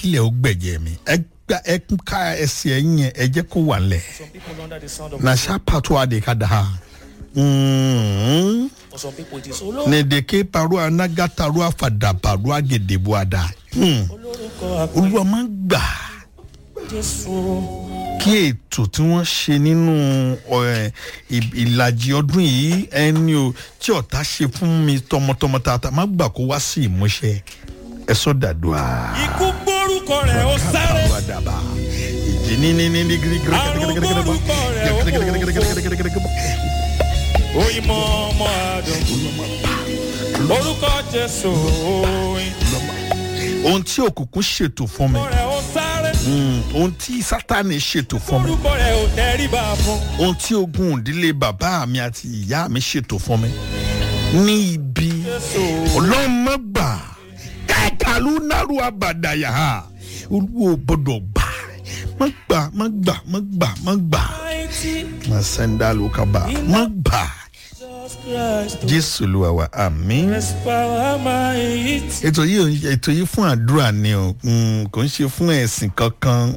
kílẹ̀ ó gbẹ̀jẹ̀ mi ẹ gba ẹ ká ẹsẹ̀ ẹ̀yìn ẹ jẹ́ kó wà lẹ̀ Some people under the sound of na ṣá pàtó adé ká da ha. Mm. for some people it is olo nìdèké paru anagataru afadabaru agèdèbò àdá. Mm. olórúkọ àpò olúwa máa ń gbà jésù kí ètò tí wọ́n ṣe nínú ọ̀, ì- ìlàjì ọdún yìí ẹni o tí ọ̀tá ṣe fún mi tọmọtọmọ tata má gbà kó wá sí ìmúṣẹ ẹ sọ dàdúrà. ikú gbórúkọ rẹ̀ ó sáré Kábàárù àdàbà ìjì ní ní ní ní gírí gírí Àrùn gbórúkọ rẹ̀ ó òyìnbó ọmọ àdùn orúkọ jésù òyìnbó ohun tí òkùnkùn ṣètò fún mi rẹ̀ ó sáré mm, ohun tí sátani ṣètò fún mi orúkọ rẹ̀ ò tẹríba fún ohun tí ogun ìdílé bàbá mi àti ìyá mi ṣètò fún mi ní ibi jésù ọlọ́run má gbà kẹ́kàlú náró àbàdàyà olúwo gbọ́dọ̀ gbà má gbà má gbà má gbà má gbà mighty má sẹ́ńdà ló kaba má gbà jesus christ jésù olúwa wa àmín. rest power mighty. ètò yìí ò ń- ètò yìí fún àdúrà ni o mm, kò ń ṣe fún ẹ̀sìn kankan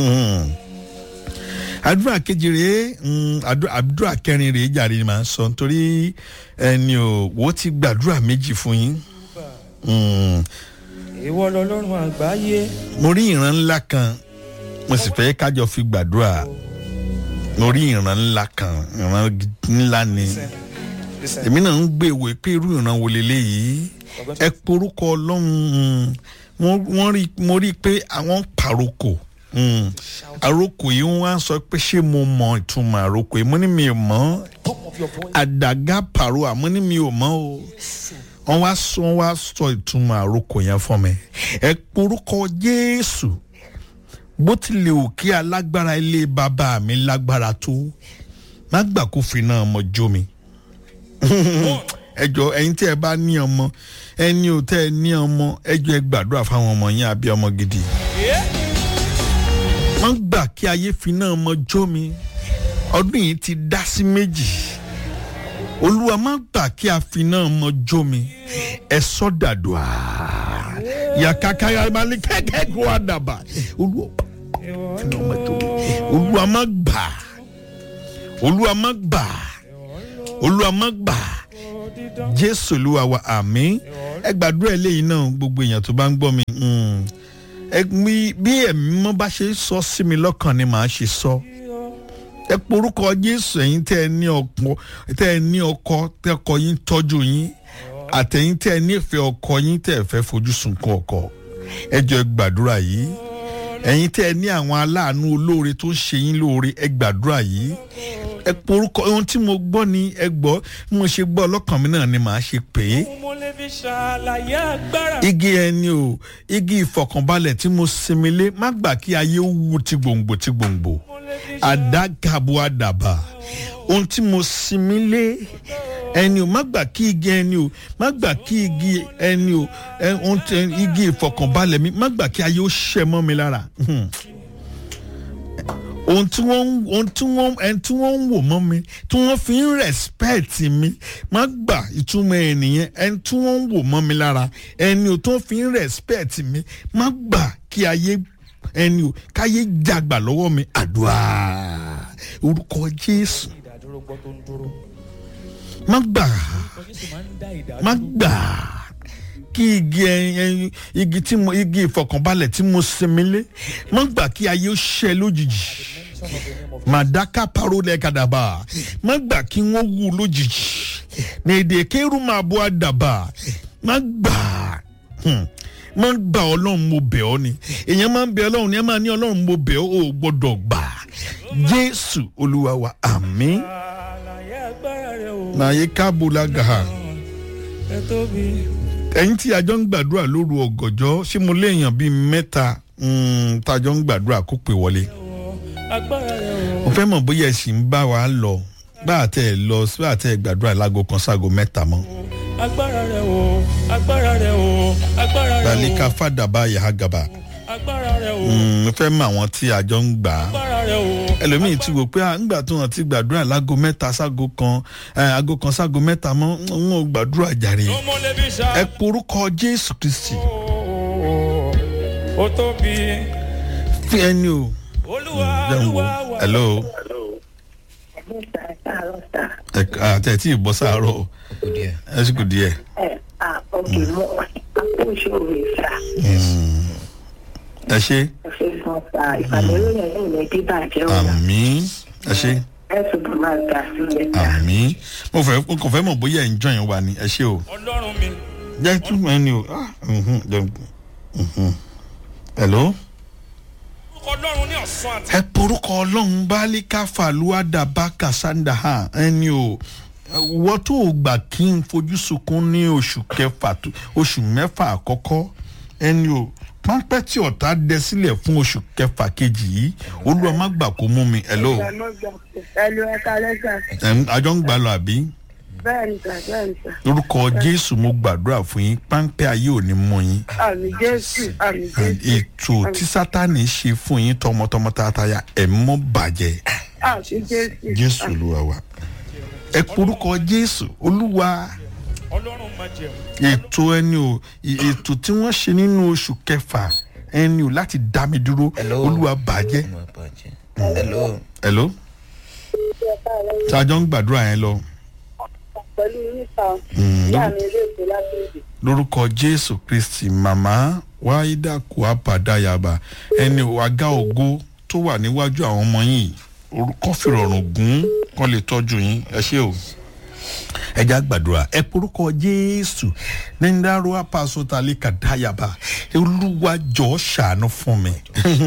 àdúrà kejì rèé mm, àdúrà àdúrà kẹrin rèé jàre ni màá sọ nítorí ẹni o wò ó ti gbàdúrà méjì fún yín Mm, ìwọ lọlọ́run àgbáyé mo rí ìran ńlá kan mo sì fẹ́ kájọ fi gbàdúrà mo rí ìran ńlá kan ìran gidi- ńlá ni listen èmi náà ń gbé ìwé pé irú ìran wo leléyìí ẹ porúkọ ọlọ́run mm, wọ́n- wọ́n rí mo rí i pé àwọn pàrokò mm, àrokò yìí wọ́n á sọ pé ṣé mo mọ ìtumọ̀ àrokò yìí mo ní mi ò mọ̀ top of your voice àdàgà pàrọ àmọ́ ní mi ò mọ̀ o wọ́n wá sọ wọ́n wá sọ ìtumọ̀ àrokò yẹn fún mi ẹ porúkọ jésù bó tilẹ̀ ò kí alágbára ilé bàbá mi lágbára tó má gbà kó fi náà mọ jó mi ẹjọ ẹyin tí ẹ bá ní ọmọ ẹni ò tẹ ẹ ní ọmọ ẹjọ ẹ gbàdúrà fáwọn ọmọ yín àbí ọmọ gidi Yeah. má gbà kí ayé fi náà mọ jó mi ọdún yìí ti dá sí méjì olúwa má gbà kí a fi náà mọ jó mi ẹ sọ dàdúà yàkàkà yàrá kẹkẹ kó a dàbà olúwa ìwọ fi náà mọ jó mi olúwa má gbà olúwa má gbà olúwa má gbà dídán jésù olúwa wa àmín ẹ gbàdúrà eléyìí náà gbogbo èèyàn tó bá ń gbọ́ mi mm. ẹ mi- bí ẹ̀mí mọ́ bá ṣe sọ sí mi lọ́kàn ni màá ṣe sọ ẹ porúkọ jésù ẹ̀yin tẹ́ ẹ ní ọkọ tẹ́ ẹ ní ọkọ tẹ́ ọkọ yín tọ́jú yín àtẹ̀yin tẹ́ ẹ nífẹ̀ẹ́ ọkọ yín tẹ́ ẹ fẹ́ fojú sunkún ọkọ ẹ jọ ẹ gbàdúrà yìí ẹ̀yin tẹ́ ẹ ní àwọn aláàánú olóore tó ń ṣe yín lóore ẹ gbàdúrà yìí ẹ porúkọ ohun tí mo gbọ́ ni ẹ gbọ́ bí mo ṣe gbọ́ ọlọ́kàn mi náà ni màá ṣe pè é mo lè fi ṣàlàyé agbára igi ẹni o igi ìfọkànbalẹ̀ tí mo sinmi lé má gbà kí ayé ó wu ti gbòǹgbò ti gbòǹgbò mo lè fi àdágàbò àdàbà ohun tí mo sinmi lé ẹni o má gbà kí igi ẹni o má gbà kí igi ẹni o ẹ, ohun tí- igi ìfọkànbalẹ̀ mi má gbà kí ayé ó ṣẹ mọ́ mi lára Hmm. ohun tí wọ́n ń- ohun tí wọ́n ẹni tí wọ́n ń wò mọ́ mi tí wọ́n fi ń respect mi má gbà ìtumọ̀ ènìyàn ẹni tí wọ́n ń wò mọ́ mi lára ẹni ò tó fi ń respect mi má gbà kí ayé ẹni ò káyé jàgbà lọ́wọ́ mi àdúrà orúkọ jésù ìdádúró gbọ́ tó ń dúró má gbà jésù máa ń dá ìdádúró má gbà kí igi ẹyin ẹyin igi tí mo igi ìfọkànbalẹ̀ tí mo sinmi lé má gbà kí ayé ó ṣẹ lójijì màdáká parole kadàbà má gbà kí wọ́n wú lójijì ní èdè kéru máa bọ́ àdàbà má gbà hmm, má gbà ọlọ́run mo bẹ̀ ọ́ ni èèyàn máa ń bẹ ọlọ́run ni ẹ máa ní ọlọ́run mo bẹ̀ ọ́ ò gbọ́dọ̀ gbà jésù olúwa wa àmín àlàyé agbára rẹ o nàyé kábùlà gàá ẹ tóbi ẹ̀yin tí a jọ ń gbàdúrà lóru ọ̀gànjọ́ ṣé mo léèyàn bíi mẹ́ta mm, tá a jọ ń gbàdúrà kó pè wọlé o agbára rẹ o mo fẹ́ mọ̀ bóyá ẹ̀sìn ń bá wa lọ bá a tẹ̀ lọ bá a tẹ̀ gbàdúrà láago kan sáago mẹ́ta mọ́ agbára rẹ o agbára rẹ o agbára rẹ balika o fàdàbà yàrá gàbà agbára rẹ o mo fẹ́ mọ̀ àwọn tí a jọ ń gbà á agbára rẹ o ẹlòmíì ti wò pé à ńgbà tó hàn ti gbàdúrà láago mẹ́ta sáago kan ẹ̀, aago kan sáago mẹ́ta mọ́ ń ò gbàdúrà jàre mo lè fi ṣá ẹ porúkọ jésù kristi ó tóbi fi ẹni o olúwa jẹun wo olúwa wà. hello Mr. Arosa. ẹ àti ẹ tí ì bọ́ sáárọ̀ ẹ sì kù díẹ̀ Ẹ à òkè mọ́ àpòṣe òwe sà. ẹ ṣe Ẹ ṣe fún sa ìpàdéròyìn ní ilẹ̀ bíbàjẹ́ ọ̀la. àmì ẹ ṣe Ẹ túbọ̀ máa gbà sílẹ̀ sà. àmì mo fẹ́ mo kàn fẹ́ mọ̀ bóyá ẹ̀ ń jọ yẹn wà ní ẹ ṣe o ọlọ́run mi jẹ́ túmọ̀ ẹni o ah, mhm, jẹ́- mhm. hello. orúkọ ọlọ́run ní ọ̀sán àti ẹ porúkọ ọlọ́run bálíkà fàlúwàdà bá kàsáńdà hàn ẹni o wọ́n tó o gbà kí n fojú sunkún ní oṣù kẹfà tó- oṣù mẹ́fà àkọ́kọ́ ẹni o pápẹ́ tí ọ̀tá dẹ sílẹ̀ fún oṣù kẹfà kejì yìí olúwa má gbà kó mú mi ẹ̀ ló Ẹ lo ẹ̀ka lẹ́sà. àjọ ń gbà lọ àbí Bẹ́ẹ̀ni sà, bẹ́ẹ̀ni sà. lórúkọ jésù mo gbàdúrà fún yín pápẹ́ ayé ò ní mú yín Àmì Jésù, àmì Jésù. ètò tí sátani ṣe fún yín tọmọtọmọ tààtàyà ẹ̀ mọ́ bàjẹ́ Àmì Jésù. jésù olúwa wa ẹ porúkọ jésù olúwa ọlọ́run máa jẹun ètò ẹni o ì- ètò tí wọ́n ṣe nínú oṣù kẹfà ẹni o láti dá mi dúró Hello. olúwa bàjẹ́ Ọmọ bàjẹ́. Hello. hello ṣáájọ́ ń gbàdúrà yẹn lọ Pẹ̀lú nípa Mm, ìyá mi ilé èkó láti èdè. lórúkọ jésù kristi màmá wáídà kùápàdáyàbà ẹni o àga ògo tó wà níwájú àwọn ọmọ yìí orúkọ fìrọ̀rùn gún kán lè tọ́jú yín ẹ ṣé o ẹ já gbàdúrà ẹ porúkọ jésù níndàrú apàṣọtàlẹ kàdáyàbá olúwa jọ ṣàánú fún mi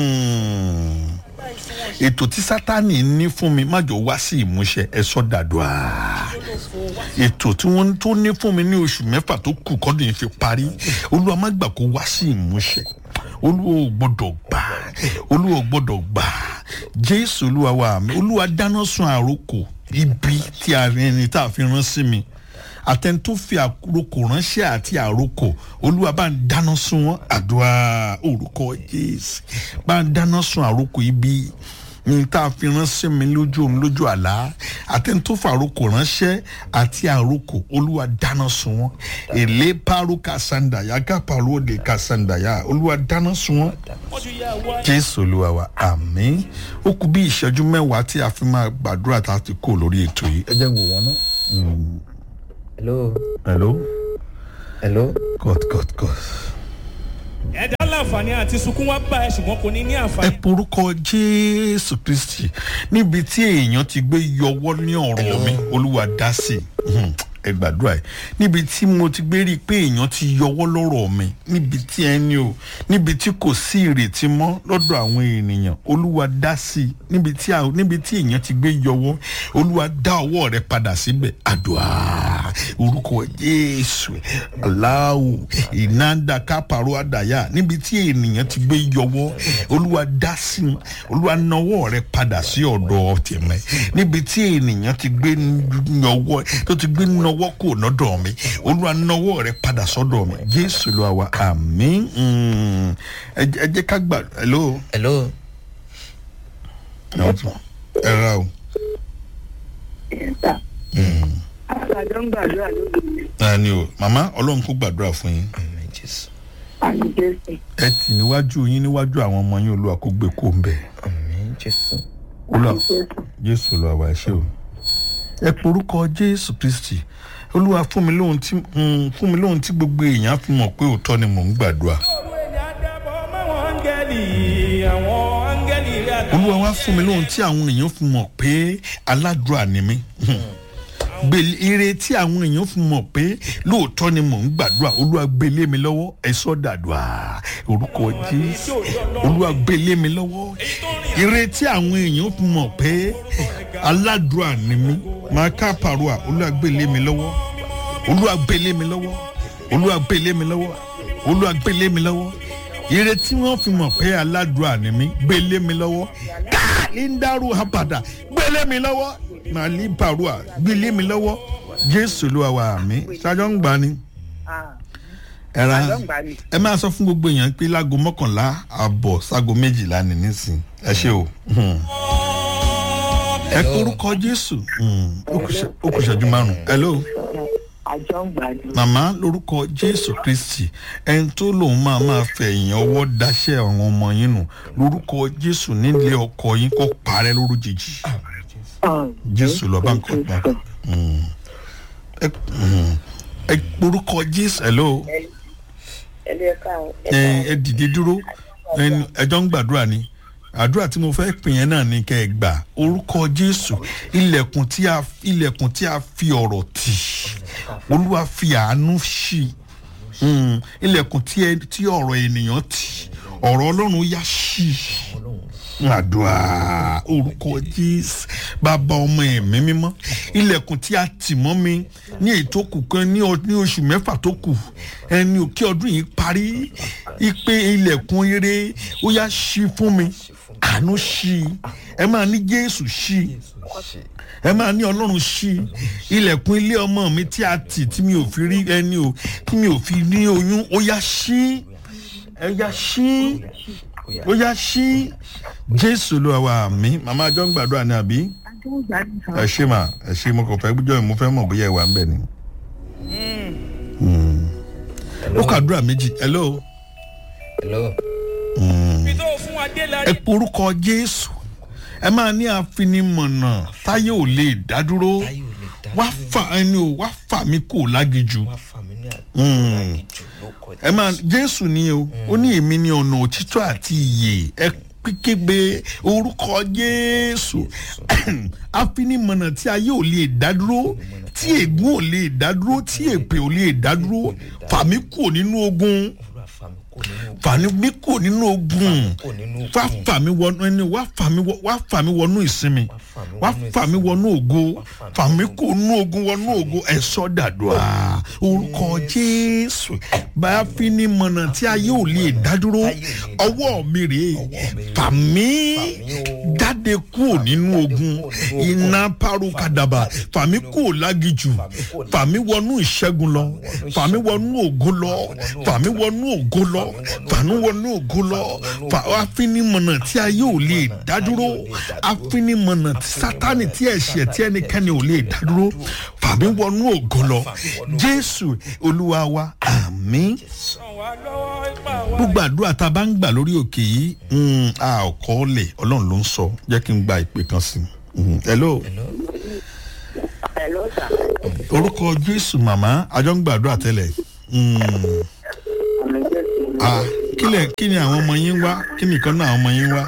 ètò tí sátani ní fún mi má jọ wá sí ìmúṣẹ ẹ sọ dàdúrà ètò tí wọ́n tó ní fún mi ní oṣù mẹ́fà tó kù kọ́dún yìí fi parí olúwa má gbà kó wá sí ìmúṣẹ olúwa ò gbọdọ̀ gbà olúwa ò gbọdọ̀ gbà jésù olúwa wa mi olúwa dáná sun àròkò ibi tí a ẹni tá a fi rán sí mi àtẹni tó fi àròkò ránṣẹ́ àti àròkò olúwa bá ń dáná sun wọn àdúrà orúkọ jésù bá ń dáná sun àròkò ibi ní tá a fi ránṣẹ́ mi lójú òun lójú àlá àtẹni tó fa àròkò ránṣẹ́ àti àròkò olúwa dáná sun wọn èlé paro kasandaya gápàrọ̀ òde kasandaya olúwa dáná sun wọn wọ́n ti yá wá jésù olúwa wa àmín ó kù bí ìṣẹ́jú mẹ́wàá tí a fi máa gbàdúrà tá a ti kó lórí ètò yìí ẹ jẹ́ wò wọ́n náà. Hello. hello Hello. cut cut cut. ẹ̀dá láǹfààní àti sunkún wá bá ẹ ṣùgbọ́n kò ní ní ẹ àǹfààní. porúkọ jésù kristi níbi tí èèyàn ti gbé yọwọ́ ní ọ̀rọ̀ mi olúwa dá sí i Hmm, ẹ gbàdúrà ẹ níbi tí mo ti gbé rí i pé èèyàn ti yọwọ́ lọ́rọ̀ mi níbi tí ẹni o níbi tí kò sí ìrètí mọ́ lọ́dọ̀ àwọn ènìyàn olúwa dá sí i níbi tí a- níbi tí èèyàn ti gbé yọwọ́ olúwa dá ọwọ́ rẹ padà síbẹ̀ àdúrà orúkọ jésù aláwò ìnáda kápárọ̀ àdàyà níbi tí ènìyàn ti gbé yọwọ́ olúwa dá sí i olúwa nawọ́ rẹ padà sí ọ̀dọ̀ tèmẹ́ níbi tí ènìyàn ti gbé yọwọ́ tó ti gbé nawọ́ kò nọ́dọ̀ mi olúwa nawọ́ rẹ padà sọ́dọ̀ mi jésù ló wà àmín Mm. ẹ jẹ́- ẹ jẹ́ ká gbà hello Hello. ẹ ra o Ẹ̀ta. Àgbàdo ń gbàdúrà lóde mi. ẹni o màmá ọlọ́run kó gbàdúrà fún yín Àmín Jésù. Àmì Jésù. ẹ tì níwájú yín níwájú àwọn ọmọ yín olúwa kó gbé kó ń bẹ̀ Àmín Jésù. olúwa Àmì Jésù. jésù olúwa wà ẹ ṣé o ẹ porúkọ jésù kristi olúwa fún mi lóhun tí mm, fún mi lóhun tí gbogbo èèyàn fi mọ̀ pé òótọ́ ni mò ń gbàdúrà òru èdè àdàbọ̀ máwọn áńgẹ́lì àwọn áńgẹ́lì rẹ̀ àtàwọn olúwa wá fún mi lóhun tí àwọn èèyàn fi mọ̀ pé aládùúrà ni mí gbèlè ire tí àwọn èèyàn fi mọ̀ pé lóòótọ́ ni mò ń gbàdúrà olúwa gbélé mi lọ́wọ́ ẹ sọ́ dàdúrà orúkọ jésù olúwa gbélé mi lọ́wọ́ ire tí àwọn èèyàn fi mọ̀ pé aládùúrà ni mí máa ká pàrọ̀ olúwa gbélé mi lọ́wọ́ olúwa gbélé mi lọ́wọ́ olúwa gbélé mi lọ́wọ́ olúwa gbélé mi lọ́wọ́ ire tí wọ́n fi mọ̀ pé aládùúrà ni mí gbélé mi lọ́wọ́ káàlì ń dárò àbàdà gbélé mi lọ́wọ́ màálí bàrúà gbélé mi lọ́wọ́ jésù ló wà wà mí ṣáájọ́ ń gbà ni ẹ ra Àjọ ń gbà ni. ẹ máa sọ fún gbogbo èèyàn pé láago mọ́kànlá àbọ̀ sáago méjìlá ni nísìn ẹ ṣe o. Hmm. ẹ kórúkọ jésù Hmm. ó kù ṣe- ó kù ṣẹ́jú márùn-ún hello àjọ ń gbàdúrà. màmá lórúkọ jésù kristi ẹni tó lòun máa máa fẹ̀yìn ọwọ́ dáṣẹ́ àwọn ọmọ yín nù lórúkọ jésù nílé ọkọ yín kó parẹ́ lórújijì jésù lọ bá ń kọ́ pa ẹ mm, ẹ lórúkọ jésù hello ẹ ẹ dìde dúró ẹni ẹjọ́ ń gbàdúrà ni àdúrà tí mo fẹ́ pè yẹn náà ni kẹ́ ẹ gbà orúkọ jésù ilẹ̀kùn tí a ilẹ̀kùn tí a fi ọ̀rọ̀ tì olúwa fi àánú ṣí Mm, ilẹ̀kùn tí ẹ- tí ọ̀rọ̀ ènìyàn tì ọ̀rọ̀ ọlọ́run yá ṣí àdúrà orúkọ jésù bàbá ọmọ ẹ̀mí mímọ́ ilẹ̀kùn tí a tì mọ́ mi ní ètò kù kan ní ọ- ní oṣù mẹ́fà tó kù ẹni òkè ọdún yìí parí ipe ilẹ̀kùn eré ó yá ṣí fún mi àánú ṣí ẹ máa ní jésù ṣí ẹ máa ní ọlọ́run ṣí ilẹ̀kùn ilé ọmọ mi tí a tì tí mi ò fi rí ẹni o tí mi ò fi ní oyún ó yá ṣí ẹ yá ṣí ó yá ṣí jésù ló wà mí màmá àjọ ń gbàdúrà ní àbí àjọ ń gbàdúrà. ẹ ṣe mà ẹ ṣe mo kàn fẹ́ gbọ́dọ̀ mo fẹ́ mọ̀ bóyá ẹ wà ń bẹ̀ ni. Mm. ó kàdúrà méjì hello hello ibi tó fún adé la ẹ rí. porúkọ jésù ẹ máa ní àfinimọ̀nà táyé ò lè dádúró táyé ò lè dá wá fà ẹni o wá fà mí kò lágijù wá fà mí ní Mm. àgbàgìjù ló kọjá ẹ máa jésù ni o ó ní èmi ní ọ̀nà òtítọ́ àti ìyè ẹ kíkébé orúkọ jésù àfinimọ̀nà tí ayé ò lè dádúró tí ègún ò lè dádúró tí èpè ò lè dádúró fà mí kò nínú ogun olúwa fà mí kò nínú fà mí kò nínú ogun kò nínú wá fà mí wọnú ẹni wá fà mí wọ- wá fà mí wọnú ìsinmi wá fà mí wọnú ògo fà mí kò nú ogun wọnú ògo ẹ sọ dàdúrà orúkọ jésù bá fi ní mọ̀nà tí ayé ò lè dádúró ọwọ́ mi rèé fà mí jáde kúrò nínú ogun iná parukadaba fà mí kúrò lágijù fà mí wọnú ìṣẹ́gun lọ fà mí wọnú ògo lọ fà mí wọnú ògo lọ fà mí wọnú ògo lọ fà afinimọ̀nà tí ayé ò lè dádúró afinimọ̀nà tí sátani tí ẹ̀ṣẹ̀ tí ẹnikẹ́ni ò lè dádúró fà mí wọnú ògo lọ jésù olúwa wa àmín ràn wá lọ́wọ́ ipa wa. gbogbo àdúrà tá a bá ń gbà lórí òkè yìí mm, a ò kọ́ ọ́ lẹ̀ ọlọ́run ló ń sọ jẹ́ kí n gba ìpè kan sí i. Mm, hello Hello, sir. orúkọ jésù màmá àjọ ń gbàdúrà tẹ́lẹ̀ Mm, Àmì Jésù. ah, kílẹ̀ kí ni àwọn ọmọ yín wá kí ni ìkan náà àwọn ọmọ yín wá.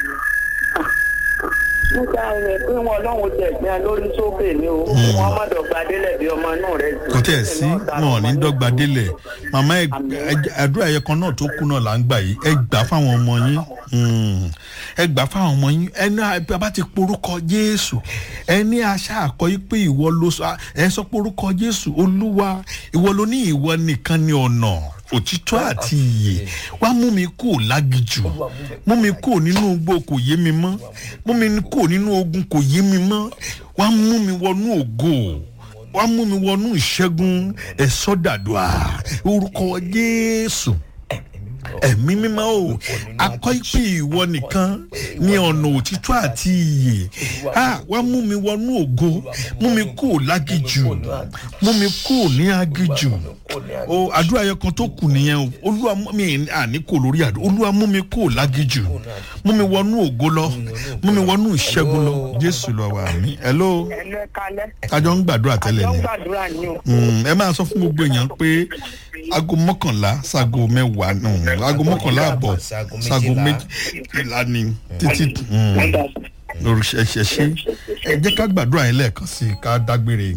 Nígbà rẹ̀ pé wọn lọ́hùn tẹ̀ gbẹ́ lórí sókè ni o. Wọ́n má dọ̀gba délẹ̀ bí ọmọ inú rẹ̀. kò tẹ̀ sí wọn ò ní dọ́gba délẹ̀ màmá ẹ- ẹ- àdúrà ẹ̀yẹ kan náà tó kú náà là ń gbà yìí ẹ gbà fáwọn ọmọ yín Mm. ẹ gbà fáwọn ọmọ yín ẹni a bá ti porúkọ jésù ẹni aṣá àkọ yìí pé ìwọ ló sọ ẹ sọ porúkọ jésù olúwa ìwọ ló ní ìwọ nìkan ní ọ̀nà òtítọ́ àti ìyè wá mú mi kúrò lágijù mú mi kúrò nínú igbó kò yé mi mọ́ mú mi kúrò nínú ogun kò yé mi mọ́ wá mú mi wọnú ògo wá mú mi wọnú ìṣẹ́gun ẹ̀sọ́ dàdúà orúkọ jésù ẹ̀mí mímọ́ o akọ́ ìpè ìwọ nìkan ní ọ̀nà òtítọ́ àti iyè a wá mú mi wọnú ògo mú mi kúrò lágijù mú mi kúrò ní agijù o àdúrà yẹn kan tó kù nìyẹn o olúwa mú mi àní kò lórí àdúrà olúwa mú mi kúrò lágijù mú mi wọnú ògo lọ mú mi wọnú ìṣẹ́gun lọ jésù lọ wà mí hello Ẹnu ẹ kalẹ́. kájọ ń gbàdúrà tẹ́lẹ̀ Àjọ ń ni gbàdúrà ni o. Mm, ẹ máa sọ fún gbogbo èèyàn pé aago mọ́kànlá sago mẹ́wàá nù aago mọ́kànlá àbọ̀ sago méjìlá ni títí lórí ṣẹṣẹṣẹ ẹ jẹ́ ká gbàdúrà yẹn lẹ́ẹ̀kan sí i ká dágbére.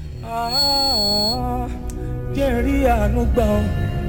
Ah, jẹ́ rí àánú gbà ọ́.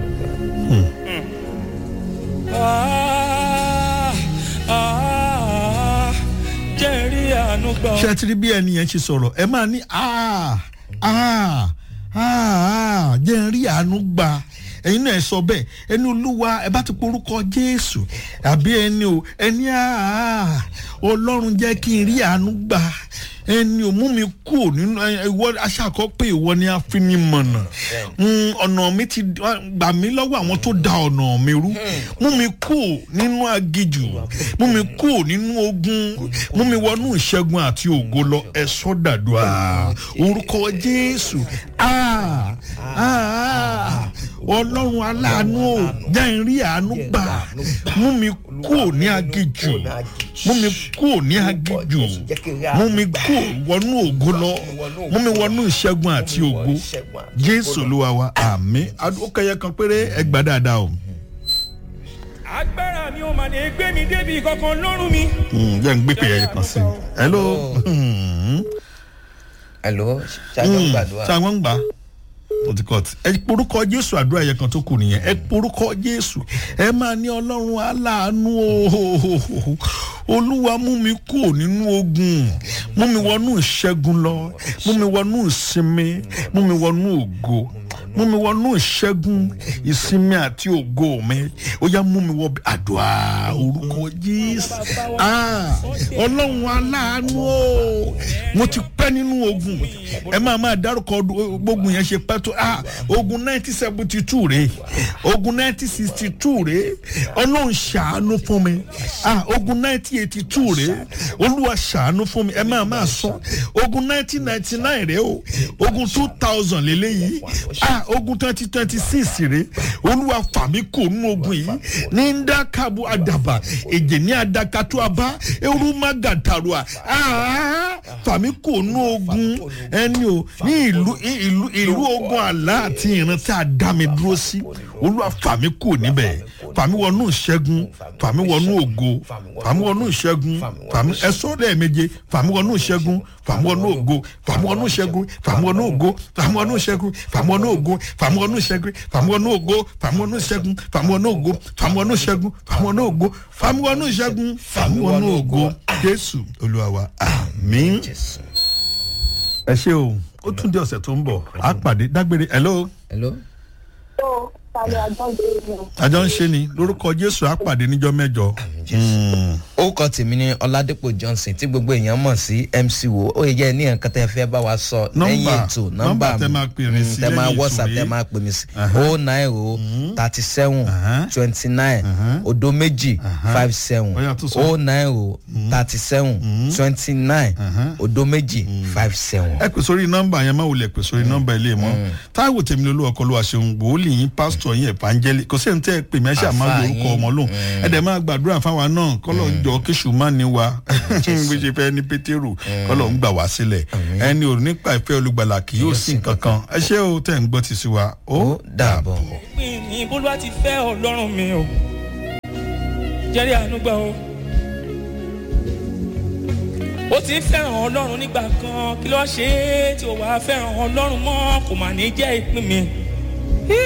Ah, ah, jẹ́ rí àánú gbà ṣé ọ́. ẹ ti rí bí ẹni yẹn ṣe sọ̀rọ̀ ẹ máa ní "Ah, ah, ah, ah, jẹ́ n rí àánú gbà ẹ̀yin náà ẹ sọ bẹ́ẹ̀ ẹni olúwa ẹ bá ti porúkọ jésù àbí ẹni o ẹni "Ah, ọlọ́run jẹ́ kí n rí àánú gbà ẹni ò mú mi kú nínú ẹ, ìwọ aṣáàkọ pé ìwọ ni afinimọ̀nà Mm, ọ̀nà mi ti gbà mí lọ́wọ́ àwọn tó da ọ̀nà mi rú mú mi kú nínú agijù mú mi kú nínú ogun mú mi wọnú ìṣẹ́gun àti ògo lọ ẹ sọ́dàdúrà orúkọ jésù Ah, ah, ah. ọlọ́run aláàánú ò jẹ́ n rí àánú gbà mú mi kú ní agijù mú mi kú ní agijù mú mi kú wọnú ògo lọ mú mi wọnú ìṣẹ́gun àti ògo jésù olúwa wa àmì ó kẹyẹ kan péré ẹ gbà dáadáa o. agbára mi ò mà lè gbé mi débi kankan lọ́rùn mi. Mm, jẹ́ n gbé pè ẹyẹ kan sí i. hello. Mm. hello ṣáájú gbàdúrà ṣé àwọn ń gbà ó ti cut ẹ porúkọ jésù àdúrà yẹn kan tó kù nìyẹn ẹ porúkọ jésù ẹ máa ní ọlọ́run aláàánú o olúwa mú mi kúrò nínú ogun mú mi wọnú ìṣẹ́gun lọ mú mi wọnú ìsinmi mú mi wọnú ògo mú mi wọnú ìṣẹ́gun ìsinmi àti ògo mi ó yá mú mi wọ bí- àdúrà orúkọ jésù Ah, ọlọ́run aláàánú o mo ti pẹ́ nínú ogun ẹ máa máa dárúkọ ọdún- gbógun yẹn ṣe pẹ́ tó ah, ogun nineteen seventy two rèé ogun nineteen sixty two rèé ọlọ́run ṣàánú fún mi ah, ogun nineteen eighty two rèé olúwa ṣàánú fún mi ẹ máa máa sọ ogun nineteen ninety nine rèé o ogun two thousand lélẹ́yìí ah, ogun twenty twenty six rèé olúwa fàmí kò nínú ogun yìí ní ndakabu adaba èjè ní adakatu aba eru magatarua ah, fàmí kò nínú ogun ẹni o ní ìlú ìlú ìlú ogun àlá àti ìran tí a dá mi dúró sí olúwa fàmí kò níbẹ̀ fàmí wọnú ìṣẹ́gun fàmí wọnú ògo fàmí wọnú ìṣẹ́gun fàmí ẹ̀sọ́ lẹ́ẹ̀méje fàmí wọnú ìṣẹ́gun fàmí wọnú ògo fàmí wọnú ìṣẹ́gun fàmí wọnú ògo fàmí wọnú ìṣẹ́gun fàmí wọnú ògo fàmí wọnú ìṣẹ́gun fàmí wọnú ògo fàmí wọnú ìṣẹ́gun fàmí wọnú ògo fàmí wọnú ìṣẹ́gun fàmí wọnú ògo fàmí wọnú ìṣẹ́gun fàmí wọnú ògo jésù olúwa wa àmín jésù ẹ ṣe o ó tún di ọ̀sẹ̀ tó ń bọ̀ á pàdé dágbére hello hello tó sálẹ̀ àjọǹde ni àjọ ń ṣe ni lórúkọ jésù á pàdé níjọ́ mẹ́jọ. Mm. orúkọ tèmi ni ọládépò johnson tí gbogbo èèyàn mọ̀ sí mc wo ó yẹ jẹ́ ní nǹkan tẹ́ fẹ́ bá wa sọ lẹ́yìn Nọ́mbà- ètò nọ́mbà nọ́mbà tẹ́ máa pè mí sí tẹ́ máa lẹ́yìn ètò whatsapp rèé. tẹ́ máa pè mí sí Aha. o nine o thirty seven Aha. twenty nine Aha. odo méjì five seven Ó yá, tún sọ. o nine o thirty seven twenty nine Aha. odo méjì five seven. ẹ pè sórí nọmba yẹn má wulẹ̀ pè sórí nọmba ilé mọ́ táìwò tèmi lolú ọkọ ló wà ṣeun wòlíì yín pásítọ̀ yín ẹ̀fánjẹ́lì kò sí ní tẹ́ ẹ pè mí ẹ ṣáà máa Àfáà lo orúkọ yín. ọmọ lóhùn ẹ dẹ̀ máa gbàdúrà fáwa náà kọ́lọ̀ ń jọ kéṣù má ní wa bí ṣe fẹ́ ní pétérù kọ́lọ̀ ń gbà wá sílẹ̀ ẹni ò nípa ìfẹ́ olùgbàlà kì yóò sí nǹkan kan ẹ ṣé o tẹ̀ ń gbọ́ ti sí wa ó ó dàbọ̀. pín ní bólúwa ti fẹ́ ọlọ́run mi o jẹ́rí àánú gbà o ó ti ń fẹ́ràn ọlọ́run nígbà kan kí ló ṣe é tí ò wá fẹ́ràn ọlọ́run mọ́ kò mà ní jẹ́ ìpín mi. Hí!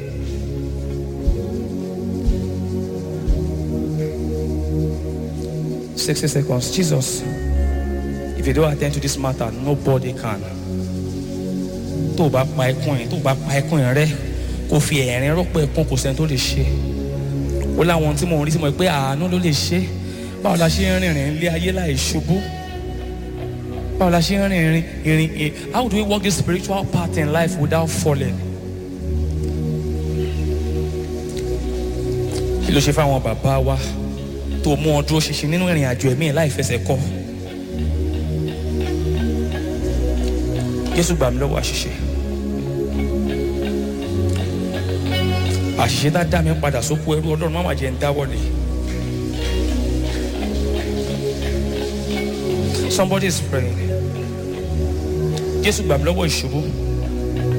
Sixty seconds. Jesus, if you don't attend to this matter, nobody can. tó o bá pa ẹkún yẹn tó o bá pa ẹkún yẹn rẹ kó fi ẹ̀rín rọ́pò ẹkún kò sẹ́ni tó lè ṣe ó láwọn tí mo rí sí mo pé àánú ló lè ṣe báwo la ṣe ń rìnrìn ilé ayé láì ṣubú báwo la ṣe ń rìnrìn ìrìn ì- how do we walk this spiritual path in life without falling kí ló ṣe fáwọn bàbá wa tó mú ọ dúró ṣinṣin nínú ìrìn àjò ẹ̀mí ẹ̀ láì fẹsẹ̀ kọ́ jésù gbà mí lọ́wọ́ àṣìṣe àṣìṣe tá dá mi padà sóko ẹrú ọlọ́run má má jẹ́ ń dáwọ́lé somebody is praying jésù gbà mí lọ́wọ́ ìṣubú